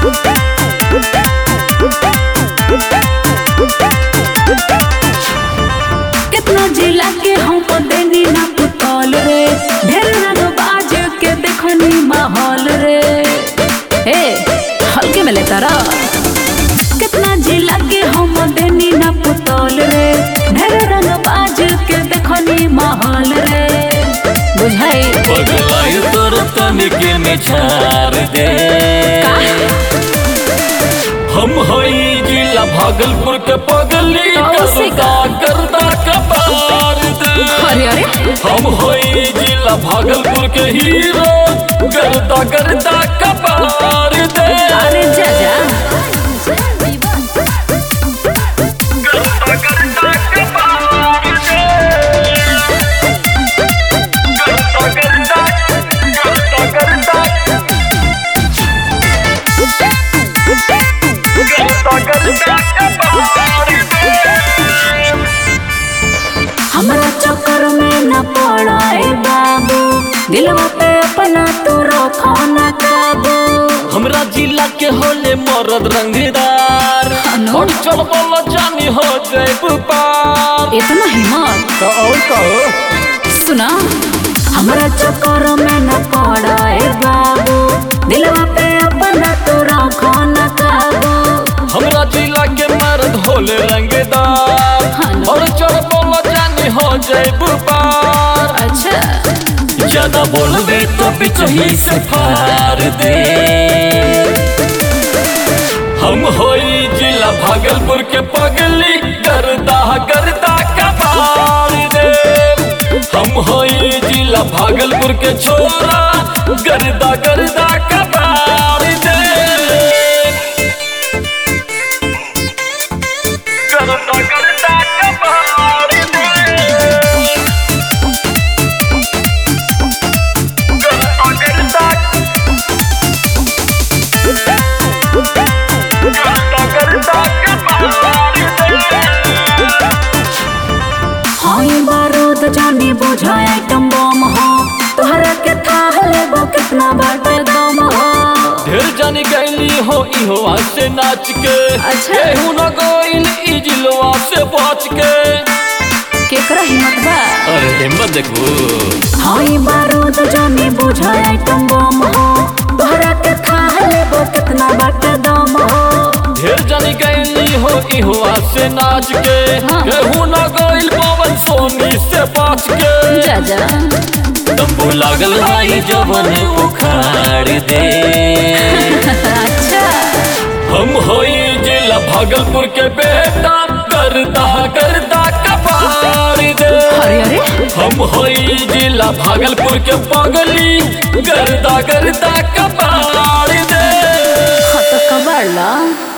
कितना जिला के हमको देनी ना पुतौल रे ढेर रंग बाज के देखनी माहौल रे हे हल्के में लेता रा कितना जिला के हम देनी ना पुतौल रे ढेर रंग बाज के देखनी माहौल रे बुझाई पगलाई तोर तनिके में छार दे हम हई जिला भागलपुर के पगली कौसे का? करदा करदा कपार दे अरे अरे हम हई जिला भागलपुर के हीरो करदा करदा कपार दे अरे जा जा करदा करदा कपार दे करदा करदा करदा करदा करदा करदा कपार दे हमरा चक्कर में न पड़ाए बाबू दिलवा पे अपना तू रखो न काबू हमरा जिला के होले मरद रंगदार अनु? और चल बोलो जानी हो जैब पार इतना हिम्मत तो और कहो सुना हमरा चक्कर में न पड़ाए बाबू दिलवा पे अपना तू रखो न काबू हमरा जिला के मर्द होले रंगदार अनु? और चल बोलो जानी हो जैब पार अच्छा ज्यादा बोलबे तो पिछही से फार दे हम होई जिला भागलपुर के पगली करदा करदा कबार दे हम होई जिला भागलपुर के छोरा करदा करदा कबार दे करदा करदा कबार दे करदा करदा करदा करदा कबार दे हाई बारूद जानी बुझाए आइटम बम हो तोहरा के थाह लेबो कितना बाटे दम हो ढेर जानी गैली हो इहो से नाच के अच्छा। केहू न गइल ई जिलवा से बच के केकरा हिम्मत बा अरे हिम्मत देखो हाई बारूद जानी बुझाए आइटम बम हो तोहरा के थाह लेबो कितना बाटे दम हो ढेर जानी गैली हो इहो से नाच के हाँ। केहू न गइल पवन सोनी से बच के जा जा तंबू लागल भाई जवन उखाड़ दे अच्छा हम होई जिला भागलपुर के बेटा करदा करदा कपार दे अरे अरे हम होई जिला भागलपुर के पगली गर्दा गर्दा कपार दे हाँ तो कबाड़ ला